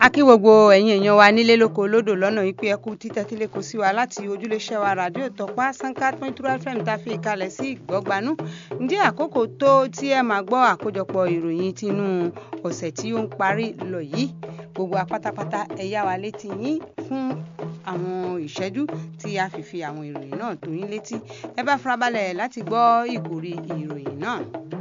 a kí gbogbo ẹ̀yin èèyàn wa nílé lóko lódò lọ́nà ìpè ẹkú títẹ́tílé kò sí wa láti ojúléṣẹ́ wa ràdíò tọ́pá sanka twenty two fm tá a fi kalẹ̀ sí ìgbọ́gbanú ǹjẹ́ àkókò tó tí ẹ máa gbọ́ àkójọpọ̀ ìròyìn tinú ọ̀sẹ̀ tí ó ń parí lọ yìí gbogbo apátápátá ẹ yá wa létí yín fún àwọn ìṣẹ́jú tí a fi fi àwọn ìròyìn náà tó yín létí ẹ bá farabalẹ̀ láti gbọ́ ìkòrí ìròyìn náà.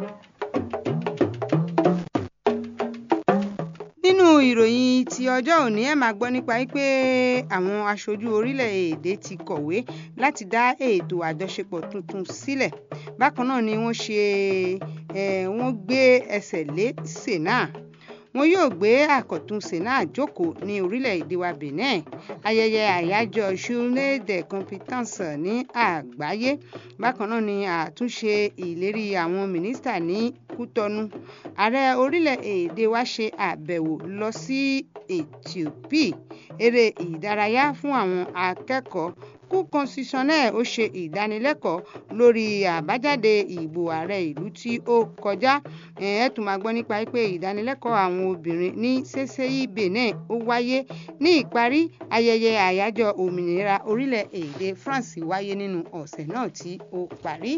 nínú ìròyìn ti ọjọ́ òní ẹ̀ máa gbọ́ nípa pé àwọn aṣojú orílẹ̀-èdè ti kọ̀wé láti dá ètò àjọṣepọ̀ tuntun sílẹ̀ bákan náà ni wọ́n ṣe wọ́n gbé ẹsẹ̀ lé sena wọn yóò gbé àkọ́tún sena jókòó ní orílẹ̀-èdè wa benin ayẹyẹ àyájọ́ journée des compétences ní àgbáyé bákan náà ni àtúnṣe ìlérí àwọn mínísítà ní kútọ́nù ààrẹ orílẹ̀-èdè wa ṣe àbẹ̀wò lọ sí ethiopia eré ìdárayá fún àwọn akẹ́kọ̀ọ́ kú constitutionnel ó ṣe ìdánilẹ́kọ̀ọ́ lórí àbájáde ìbò ààrẹ ìlú tí ó kọjá ẹ tún máa gbọ́ nípa pé ìdánilẹ́kọ̀ọ́ àwọn obìnrin ní ṣẹṣẹyí benin ó wáyé ní ìparí ayẹyẹ àyájọ́ òmìnira orílẹ̀-èdè france wáyé nínú ọ̀sẹ̀ náà tí ó parí.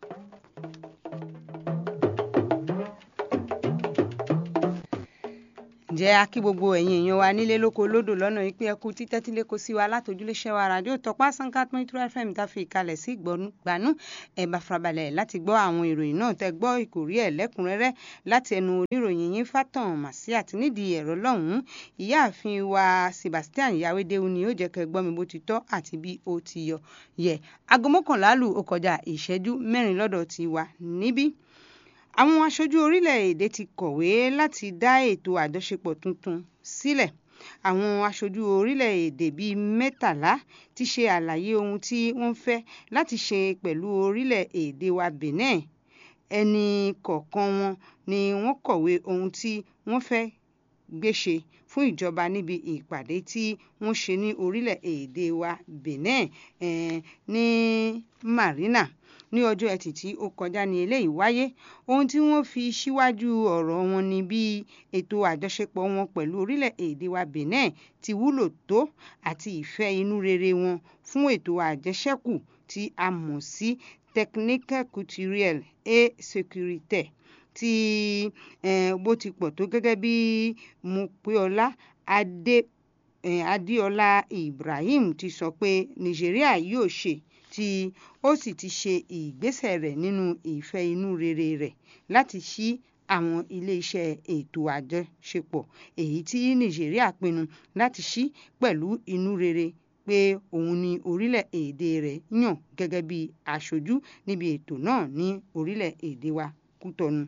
ǹjẹ́ a kí gbogbo ẹ̀yin èèyàn wa nílé lóko lódò lọ́nà ìpín ẹkú títẹ́tílé kó sí wa látòjúléṣẹ́ wa ràdíò tọpá sanka twenty two fm tá a fi ìkalẹ̀ sí ìgbọ̀nú ẹ̀ bá farabalẹ̀ láti gbọ́ àwọn ìròyìn náà tẹ́ gbọ́ ìkòrí ẹ̀ lẹ́kùnrẹ́rẹ́ láti ẹnu oníròyìn yín fátàn màsí àti nídìí ẹ̀rọ lọ́hùn-ún ìyáàfin wa sebastian yawédéwu ni ó jẹ́ kẹ́ gbọ́ mi bó ti tọ́ àti bí ó ti yọ yẹ aago mọ́kànlá lù ó kọjá ìṣẹ́jú mẹ́rin lọ́dọ̀ ti wa níbí àwọn aṣojú orílẹ̀-èdè ti kọ̀wé láti dá ètò àjọṣepọ̀ tuntun sílẹ̀ àwọn aṣojú orílẹ̀-èdè bíi mẹ́tàlá ti ṣe àlàyé ohun tí wọ́n fẹ́ láti ṣe pẹ̀lú orílẹ̀-èdè wa benin ẹnì kọ̀ọ̀kan wọn ni wọ́n kọ̀wé ohun tí wọ́n fẹ́ gbéṣe fún ìjọba níbi ìpàdé tí wọ́n ṣe ní orílẹ̀-èdè wa benin eh, ní marina ní ọjọ́ ẹtì tí ó kọjá ní eléyìí wáyé ohun tí wọ́n fi síwájú ọ̀rọ̀ wọn ni bí ètò àjọṣepọ̀ wọn pẹ̀lú orílẹ̀-èdè wa benin ti wúlò tó àti ìfẹ́ inú rere wọn fún ètò àjẹṣẹ́kù tí a mọ̀ sí technique culturelle et sécuritaire tí eh, bó ti pọ̀ tó gẹ́gẹ́ bí Mopéọlá adé eh, adéọlá ibrahim ti sọ pé nàìjíríà yóò ṣe tí ó sì ti ṣe ìgbésẹ̀ rẹ̀ nínú ìfẹ́ inú rere rẹ̀ láti ṣí àwọn iléeṣẹ́ ètò àjọṣepọ̀ èyí tí nàìjíríà pinnu láti ṣí pẹ̀lú inú rere pé òun ni orílẹ̀-èdè rẹ̀ yàn gẹ́gẹ́ bí aṣojú níbi ètò náà ní orílẹ̀-èdè wa kútọ́nù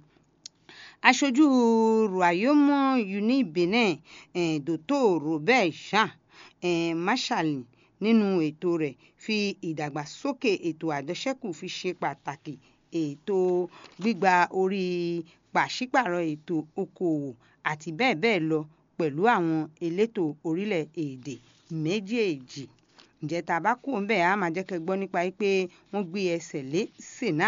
aṣojú royaume uni benin eh, dr robert jean eh, marshall nínú ètò rẹ̀ fi ìdàgbàsókè ètò àjọṣẹ́kù fi ṣe pàtàkì ètò gbígba orí pàṣípàrọ̀ ètò okòòwò àti bẹ́ẹ̀ bẹ́ẹ̀ lọ pẹ̀lú àwọn elétò orílẹ̀-èdè méjèèjì ǹjẹ́ tá a bá kú ń bẹ̀ á máa jẹ́ kẹ́ gbọ́ nípa pé wọ́n gbé ẹsẹ̀ lé sena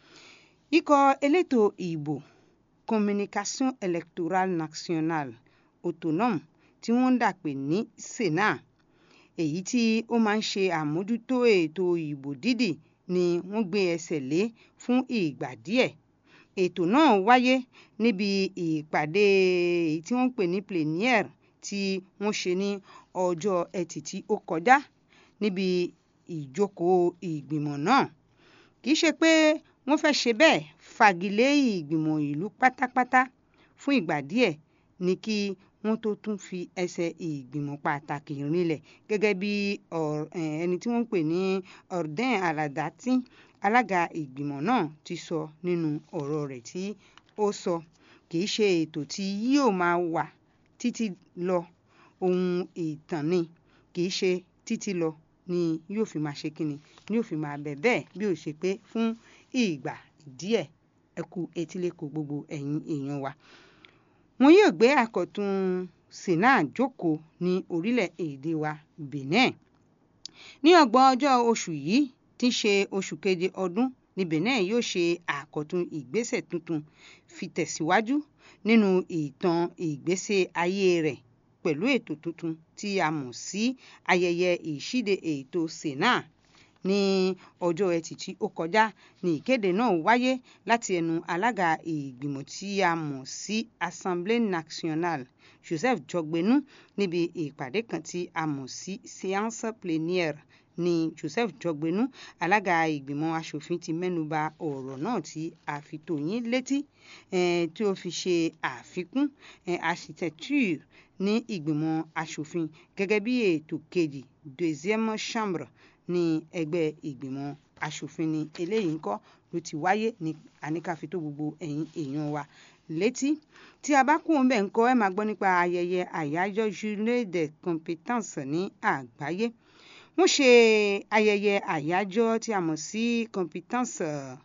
ikọ̀ elétò ìbò communication electorale nationale autonome tí wọ́n ń dàpè ní sena èyí tí ó máa ń ṣe àmójútó ètò ìbò dídì ni wọ́n gbé ẹsẹ̀ lé fún ìgbà díẹ̀ ètò náà wáyé níbi ìpàdé èyí tí wọ́n ń pè ní plénière tí wọ́n ṣe ní ọjọ́ ẹtì tí ó kọjá níbi ìjókòó ìgbìmọ̀ náà kì í ṣe pé wọ́n fẹ́ ṣe bẹ́ẹ̀ fagilé ìgbìmọ̀ ìlú pátápátá fún ìgbà díẹ̀ ní kí wọ́n tó tún fi ẹsẹ̀ ìgbìmọ̀ pàtàkì rinlẹ̀ gẹ́gẹ́ bí ẹni tí wọ́n ń pè ní ọ̀rdẹ́n aládàtì alága ìgbìmọ̀ náà ti sọ nínú ọ̀rọ̀ rẹ̀ tí ó sọ kì í ṣe ètò tí yóò máa wà títí lọ ohun ìtàn ni kì í ṣe títí lọ ni yóò fi máa ṣe kíni ni yóò fi máa bẹ̀ bẹ́ẹ̀ bí ó ṣe pé fún ìgbà díẹ̀ ẹ kú etíléko gbogbo ẹ̀yin èèyàn wa wọn yóò gbé àkọ́tún sena jókòó ní orílẹ̀-èdè wa benin ní ọgbọ̀n ọjọ́ oṣù yìí tí í ṣe oṣù keje ọdún ní benin yóò ṣe àkọ́tún ìgbésẹ̀ tuntun fi tẹ̀síwájú nínú ìtàn ìgbésẹ̀ ayé rẹ̀ pẹ̀lú ètò tuntun tí a mọ̀ sí ayẹyẹ ìṣíde ètò sena ní ọjọ́ ẹtì tí ó kọjá ní ìkéde náà wáyé láti ẹnu alága ìgbìmọ̀ tí a mọ̀ sí assemblée nationale joseph jọgbẹ́nu níbi ìpàdé kan tí a mọ̀ sí séance plénière ní joseph jọgbẹ́nu alága ìgbìmọ̀ asòfin ti mẹ́nuba ọ̀rọ̀ náà tí a fi tó yín létí tí ó fi ṣe àfikún architecture ní ìgbìmọ̀ asòfin gẹ́gẹ́ bí ètò kejì deuxième chambre ní ẹgbẹ́ ìgbìmọ̀ asòfin ní eléyìí ńkọ́ ló ti wáyé ní àníkàfi tó gbogbo ẹ̀yin èèyàn wa létí tí a bá kú òun bẹ́ẹ̀ ńkọ́ ẹ máa gbọ́ nípa ayẹyẹ àyájọ́ journée des compétences ní àgbáyé wọ́n ṣe ayẹyẹ àyájọ́ tí a mọ̀ sí compétence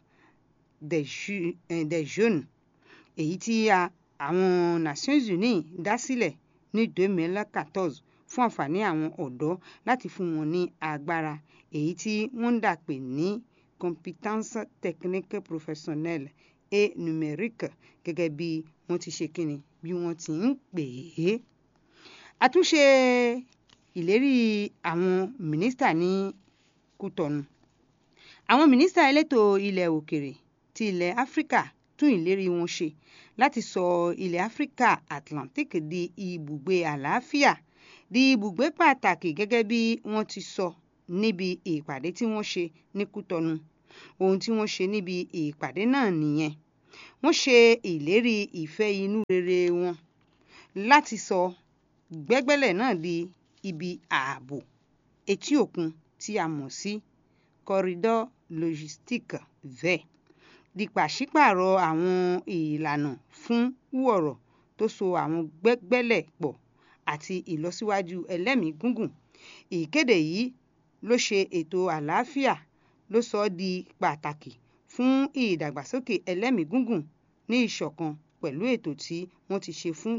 des jeunes èyí tí àwọn Nations Unies dá sílẹ̀ ní 2014 fún àǹfààní àwọn ọ̀dọ́ láti fún wọn ní agbára èyí tí wọ́n ń dà pé ní compétence technique professionnelle et numérique gẹ́gẹ́ bí wọ́n ti ṣe kíni bí wọ́n ti ń pè é. àtúnṣe ìlérí àwọn mínísítà ní Kútọ̀nù àwọn mínísítà elétò ilẹ̀ òkèrè ti ilẹ̀ Áfíríkà tún ìlérí wọn ṣe láti sọ ilẹ̀ Áfíríkà Atlantic di ibùgbé àlàáfíà di ibùgbé pàtàkì gẹ́gẹ́ bí wọ́n ti sọ níbi ìpàdé tí wọ́n ṣe ní Kútọ̀nù ohun tí wọ́n ṣe níbi ìpàdé náà nìyẹn wọ́n ṣe ìlérí ìfẹ́ inú rere wọn láti sọ gbẹ́gbẹ́lẹ̀ náà di ibi ààbò etí òkun tí a mọ̀ sí corridor logistique vert di pàṣípààrọ̀ àwọn ìlànà fún wọ̀rọ̀ tó so àwọn gbẹ́gbẹ́lẹ̀ pọ̀ àti ìlọsíwájú ẹlẹ́mìí gúngùn ìkéde yìí ló ṣe ètò àlàáfíà ló sọ ọ́ di pàtàkì fún ìdàgbàsókè ẹlẹ́mìí gúngùn ní ìṣọ̀kan pẹ̀lú ètò tí wọ́n ti ṣe fún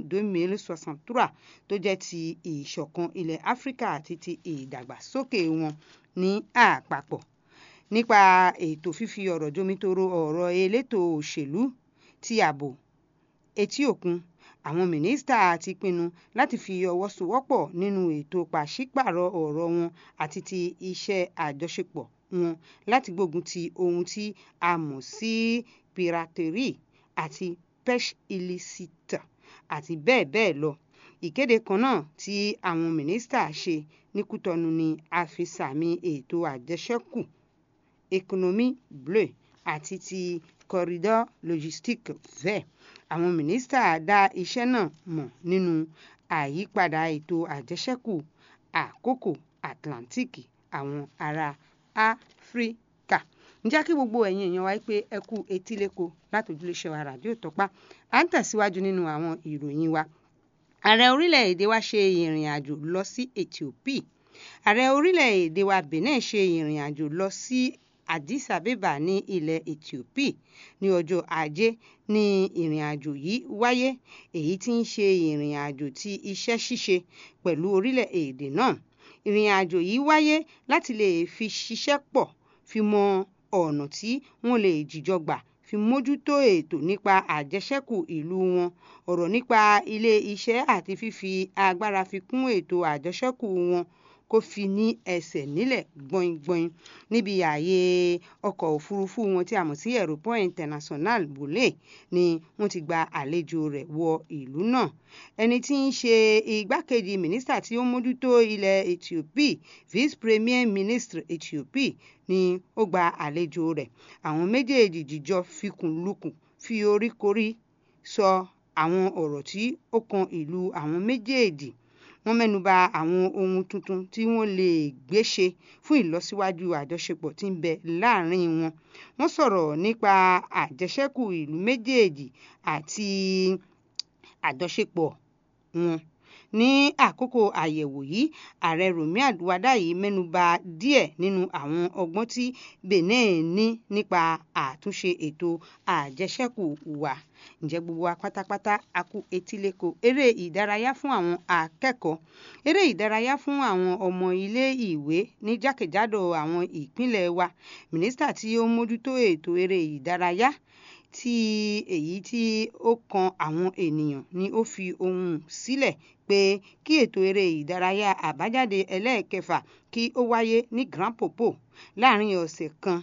2063 tó jẹ́ ti ìṣọ̀kan ilẹ̀ Áfíríkà àti ti ìdàgbàsókè wọn ní àpapọ̀ nípa ètò fífi ọ̀rọ̀ jomitoro ọ̀rọ̀ elétò òṣèlú ti ààbò etí òkun àwọn mínísítà ti pinnu láti fi ọwọ́ sowọ́pọ̀ nínú ètò pàṣípààrọ̀ ọ̀rọ̀ wọn àti ti iṣẹ́ àjọṣepọ̀ wọn láti gbógun ti ohun tí a mọ̀ sí piraterie àti pêche illicite àti bẹ́ẹ̀ bẹ́ẹ̀ lọ ìkéde kan náà tí àwọn mínísítà ṣe ní Kútọ̀nù ni a fi sàmì ètò àjẹṣẹ́kù économie bleue àti ti corridor logistique vert àwọn mínísítà dá iṣẹ́ náà mọ̀ nínú àyípadà ètò àjẹṣẹ́kù àkókò Atlantic àwọn ará Áfíríkà ǹjẹ́ kí gbogbo ẹ̀yin èèyàn wa pé ẹ kú etíléko látòjúléṣẹ́ wa ràdíò tọ́pá à ń tẹ̀síwájú nínú àwọn ìròyìn wa ààrẹ orílẹ̀-èdè wa ṣe ìrìn àjò lọ sí Ethiopia ààrẹ orílẹ̀-èdè wa Benin ṣe ìrìn àjò lọ sí Addis Abeba ní ilẹ̀ Ethiopia ní ọjọ́ ajé ní ìrìn àjò yìí wáyé èyí tí ń ṣe ìrìn àjò ti iṣẹ́ ṣíṣe pẹ̀lú orílẹ̀-èdè náà ìrìn àjò yìí wáyé láti lè fi ṣiṣẹ́ pọ̀ fi mọ ọ̀nà tí wọ́n lè jìjọ gbà fi mójútó ètò nípa àjẹṣẹ́kù ìlú wọn ọ̀rọ̀ nípa ilé iṣẹ́ àti fífi agbára fi kún ètò àjẹṣẹ́kù wọn kó fi ní ẹsẹ̀ nílẹ̀ gbọ̀ngbọ̀n níbi ààyè ọkọ̀ òfurufú wọn tí a mọ̀ sí aeroport international Bole ni wọ́n ti gba àlejò rẹ̀ wọ ìlú náà ẹni tí ń ṣe igbákejì mínísítà tí ó mójútó ilẹ̀ Ethiopia vice premier ministre Ethiopia ni ó gba àlejò rẹ̀ àwọn méjèèjì jíjọ fikùn lukùn fi oríkorí sọ àwọn ọ̀rọ̀ tí ó kan ìlú àwọn méjèèjì wọ́n mẹ́nuba àwọn ohun tuntun tí wọ́n lè gbé ṣe fún ìlọsíwájú àjọṣepọ̀ tí ń bẹ láàrin wọn wọ́n sọ̀rọ̀ nípa àjẹṣẹ́kù ìlú méjèèjì àti àjọṣepọ̀ wọn ní àkókò àyẹ̀wò yìí ààrẹ Rọ̀mí Àwàdàyí mẹ́nuba díẹ̀ nínú àwọn ọgbọ́n tí Benin ní nípa àtúnṣe ètò àjẹṣẹ́kù wa ǹjẹ́ gbogbo wa pátápátá a kú etíléko eré ìdárayá fún àwọn akẹ́kọ̀ọ́ eré ìdárayá fún àwọn ọmọ ilé ìwé ní jákèjádò àwọn ìpínlẹ̀ wa mínísítà tí ó mójútó ètò eré ìdárayá tí èyí tí ó kan àwọn ènìyàn ni ó fi ohùn sílẹ̀ pé kí ètò eré ìdárayá àbájáde ẹlẹ́ẹ̀kẹfà kí ó wáyé ní Grand Popo láàrin ọ̀sẹ̀ kan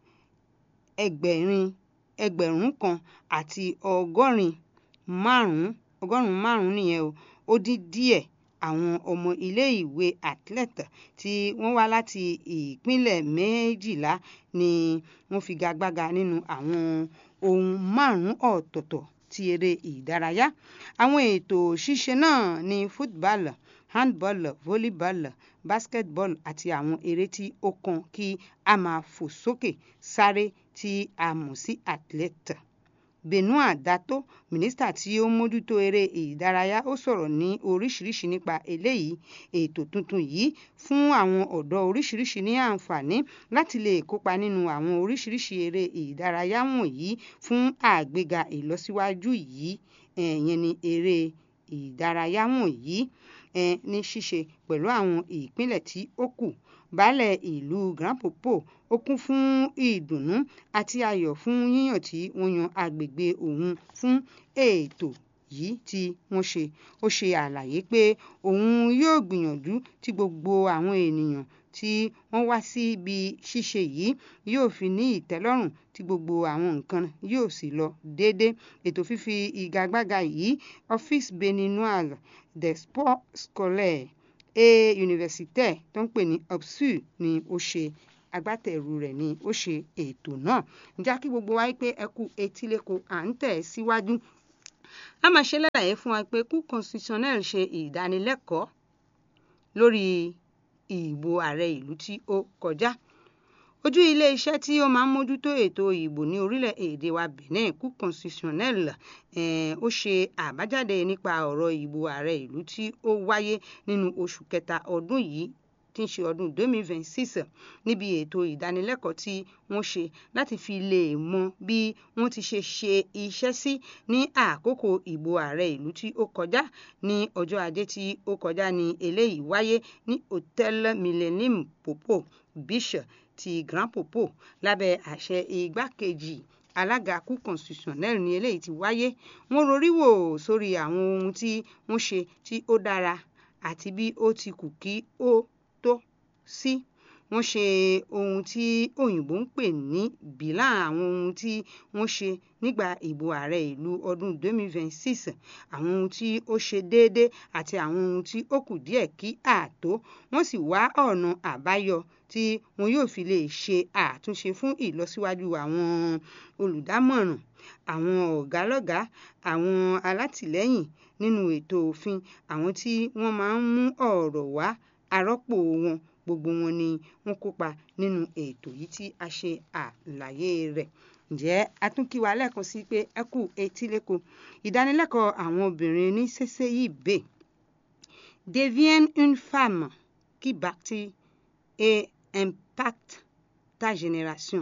ẹgbẹ̀rin ẹgbẹ̀rún kan àti ọgọ́rin márùn-ún ọgọ́rùn-ún márùn-ún nìyẹn o ó dín díẹ̀ àwọn ọmọ ilé-ìwé athlete tí wọ́n wá láti ìpínlẹ̀ méjìlá ni wọ́n figagbága nínú àwọn ohun márùn-ún ọ̀tọ̀ọ̀tọ̀ ti eré ìdárayá àwọn ètò ṣíṣe náà ní football handball volleyball basketball àti àwọn eré tí ó kan kí a máa fò sókè sáré tí a mọ̀ sí athlete Benoit Dato mínísítà tí ó ń mójútó eré ìdárayá ó sọ̀rọ̀ ní oríṣiríṣi nípa eléyìí ètò tuntun yìí fún àwọn ọ̀dọ́ oríṣiríṣi ní àǹfààní láti lè kópa nínú àwọn oríṣiríṣi eré ìdárayá wọ̀nyí fún àgbéga ìlọsíwájú yìí ìyẹn ni eré ìdárayá wọ̀nyí ní ṣíṣe pẹ̀lú àwọn ìpínlẹ̀ tí ó kù baálẹ̀ ìlú Grand Popo ó kún fún ìdùnnú àti ayọ̀ fún yíyàn tí wọ́n yan agbègbè òun fún ètò yìí tí wọ́n ṣe ó ṣe àlàyé pé òun yóò gbìyànjú tí gbogbo àwọn ènìyàn tí wọ́n wá síbi ṣíṣe yìí yóò fi ní ìtẹ́lọ́rùn tí gbogbo àwọn nǹkan yóò sì lọ déédé ètò fífi ìgagbága yìí office béninois des sports scolaires et universitaires tó ń pè ní opsu ni ó ṣe agbátẹrù rẹ̀ ni ó ṣe ètò náà ǹjẹ́ kí gbogbo wa pé ẹ kú etíléko à ń tẹ̀ síwájú a máa ṣe lálàyé fún wa pé kú constitutionnel ṣe ìdánilẹ́kọ̀ọ́ lórí ìbò ààrẹ ìlú tí ó kọjá ojú ilé iṣẹ́ tí ó máa ń mójútó ètò ìbò ní orílẹ̀-èdè wa Benin kú constitutionnel ó ṣe àbájáde nípa ọ̀rọ̀ ìbò ààrẹ ìlú tí ó wáyé nínú oṣù kẹta ọdún yìí tí ń ṣe ọdún 2026 níbi ètò ìdánilẹ́kọ̀ọ́ tí wọ́n ṣe láti fi lè mọ bí wọ́n ti ṣe ṣe iṣẹ́ sí ní àkókò ìbò ààrẹ ìlú tí ó kọjá ní ọjọ́ ajé tí ó kọjá ní eléyìí wáyé ní Hotel Millennium Popo Beach ti Grand Popo lábẹ́ àṣẹ igbákejì alága kú constitutionnel ní eléyìí ti wáyé wọ́n rorí wò sórí àwọn ohun tí wọ́n ṣe tí ó dára àti bí ó ti kù kí ó tó sí wọ́n ṣe ohun tí òyìnbó ń pè ní bílà àwọn ohun tí wọ́n ṣe nígbà ìbò ààrẹ ìlú ọdún 2026 àwọn ohun tí ó ṣe déédé àti àwọn ohun tí ó kù díẹ̀ kí àtó wọ́n sì wá ọ̀nà àbáyọ tí wọn yóò fi lè ṣe àtúnṣe fún ìlọsíwájú àwọn olùdámọ̀ràn àwọn ọ̀gálọ́gàá àwọn alátìlẹ́yìn nínú ètò òfin àwọn tí wọ́n máa ń mú ọ̀rọ̀ wá arọ́pò wọn gbogbo wọn ni wọ́n kópa nínú ètò yìí tí a ṣe àlàyé rẹ̀ ǹjẹ́ a tún kí wa lẹ́ẹ̀kan sí pé ẹ kú etíléko ìdánilẹ́kọ̀ọ́ àwọn obìnrin ní CCIB devienne une femme qui bâtit et impacte ta génération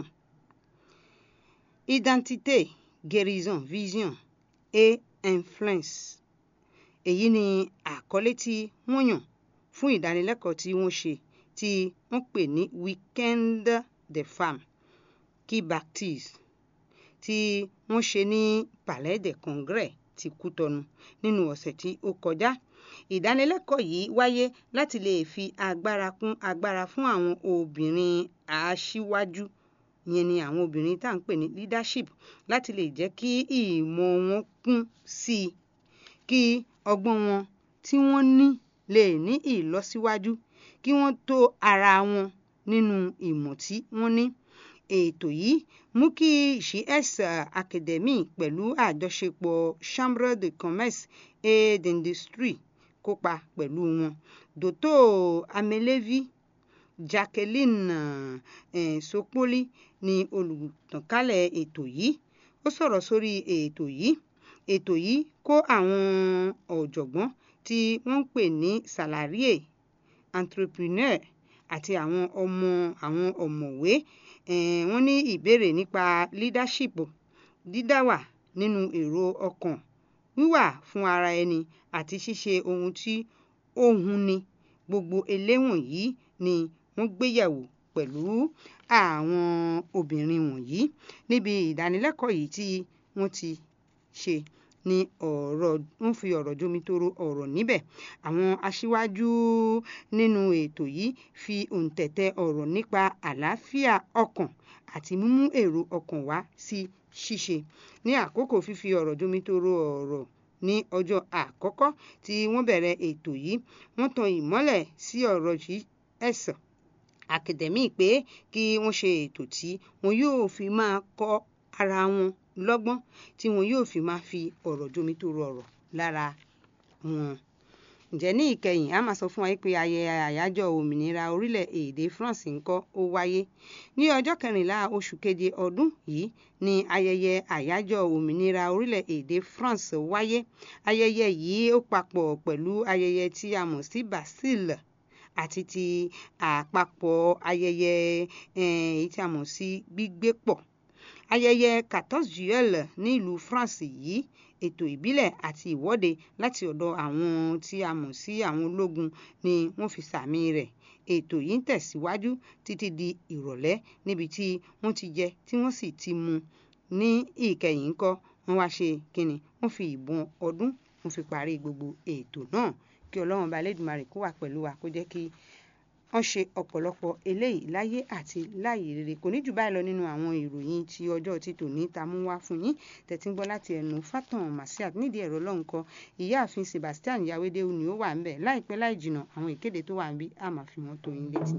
identité guérison vision et influence èyí ni àkọlé tí wọ́n yàn fún ìdánilẹ́kọ̀ọ́ tí wọ́n ṣe tí wọ́n pè ní weekend de femme qui baptise tí wọ́n ṣe ní palais de congrès ti Kútọnu nínú ọ̀sẹ̀ tí ó kọjá ìdánilẹ́kọ̀ọ́ yìí wáyé láti lè fi agbára kún agbára fún àwọn obìnrin aṣíwájú ìyẹn ni àwọn obìnrin tá à ń pè ní leadership láti lè jẹ́ kí ìmọ̀ wọn kún sí i kí ọgbọ́n wọn tí wọ́n ní lè ní ìlọsíwájú kí wọ́n tó ara wọn nínú ìmọ̀ tí wọ́n ní ètò yìí mú kí GS Academy pẹ̀lú àjọṣepọ̀ Chambre de commerce et d'industrie kópa pẹ̀lú wọn Dòtò Amelevi Jacqueline eh, Sopoli ni olùtànkálẹ̀ ètò yìí ó sọ̀rọ̀ sórí ètò yìí ètò yìí kó àwọn ọ̀jọ̀gbọ́n tí wọ́n ń pè ní salarié entrepreneur àti àwọn ọmọ àwọn ọ̀mọ̀wé eh, wọ́n ní ìbéèrè nípa leadership dídáwà nínú èrò ọkàn wíwà fún ara ẹni àti ṣíṣe ohun tí ó huni gbogbo eléwọ̀n yìí ni wọ́n gbéyẹ̀wò pẹ̀lú àwọn obìnrin wọ̀nyí níbi ìdánilẹ́kọ̀ọ́ yìí tí wọ́n ti ṣe ní ọ̀rọ̀ ń fi ọ̀rọ̀ jomitoro ọ̀rọ̀ níbẹ̀ àwọn aṣíwájú nínú ètò yìí fi òǹtẹ̀tẹ̀ ọ̀rọ̀ nípa àlàáfíà ọkàn àti mímú èrò ọkàn wá sí ṣíṣe ní àkókò fífi ọ̀rọ̀ jomitoro ọ̀rọ̀ ní ọjọ́ àkọ́kọ́ tí wọ́n bẹ̀rẹ̀ ètò yìí wọ́n tan ìmọ́lẹ̀ sí ọ̀rọ̀ yìí ẹ̀sán akademi pé kí wọ́n ṣe ètò tí wọn yóò fi máa kọ́ ara wọn lọ́gbọ́n tí wọn yóò fi máa fi ọ̀rọ̀ jomitoro ọ̀rọ̀ lára wọn. ǹjẹ́ ní ìkẹyìn a máa sọ fún wa pé ayẹyẹ àyájọ́ òmìnira orílẹ̀-èdè France ńkọ́ ó wáyé ní ọjọ́ kẹrìnlá oṣù keje ọdún yìí ní ayẹyẹ àyájọ́ òmìnira orílẹ̀-èdè France wáyé ayẹyẹ yìí ó papọ̀ pẹ̀lú ayẹyẹ tí a mọ̀ sí Bastille àti ti àpapọ̀ ayẹyẹ èyí tí a mọ̀ sí gbígbé pọ̀ ayẹyẹ 14 juillet ní ìlú France yìí ètò ìbílẹ̀ àti ìwọ́de láti ọ̀dọ̀ àwọn tí a mọ̀ sí àwọn ológun ni wọ́n fi sàmì rẹ̀ ètò yìí ń tẹ̀síwájú títí di ìrọ̀lẹ́ níbi tí wọ́n ti jẹ tí wọ́n sì ti mu ní ìkẹyìn ńkọ́ wọ́n wá ṣe kínni wọ́n fi ìbọn ọdún wọ́n fi parí gbogbo ètò náà kí ọlọ́run bá lẹ́dùnmarè kó wà pẹ̀lú wa kó jẹ́ kí wọ́n ṣe ọ̀pọ̀lọpọ̀ eléyìí láyé àti láyé rere kò ní jù báyìí lọ nínú àwọn ìròyìn tí ọjọ́ ti tòní ta mú wá fún yín tẹ̀tí ń gbọ́ láti ẹnu Fatan Masiat nídìí ẹ̀rọ lọ́nkọ ìyáàfin Sebastian Yawédéwu ni ó wà ń bẹ̀ láìpẹ́ láì jìnnà àwọn ìkéde tó wà ń bí a máa fi wọ́n tó yín létí.